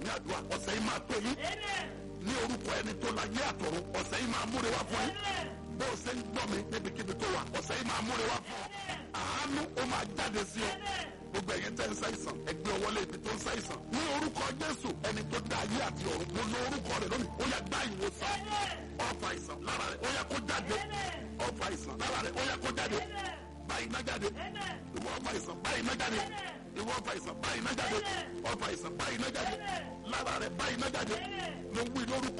ní àdúrà ọ̀sẹ̀ yìí máa pè yín ní orúkọ ẹni tó la yé àtọ̀run ọ̀sẹ̀ yìí máa múre wá fún yín bó o ṣe ń gbọ́ mi níbikíbi tó wà ọ̀sẹ̀ yìí máa múre wá fún ọ àánú ó máa jáde sí ọ gbogbo ẹ̀yin tẹ́ ń ṣàìsàn ẹgbẹ́ ọwọ́lé ibi tó ń ṣàìsàn ní orúkọ jésù ẹni tó dá ayé àti ọ̀run mo lo orúkọ rẹ̀ lónìí ó yá gbá ìwòsàn ọ̀fà ìsàn lára rẹ̀ ó yá kó jáde ọ̀fà ìsàn lára rẹ̀ ó yá kó jáde báyìí má jáde ìwọ ọ̀fà ìsàn báyìí má jáde ìwọ ọ̀fà ìsàn báyìí má jáde ọ̀fà ìsàn báyìí má jáde lára rẹ̀ báyìí má jáde mo wí lórúkọ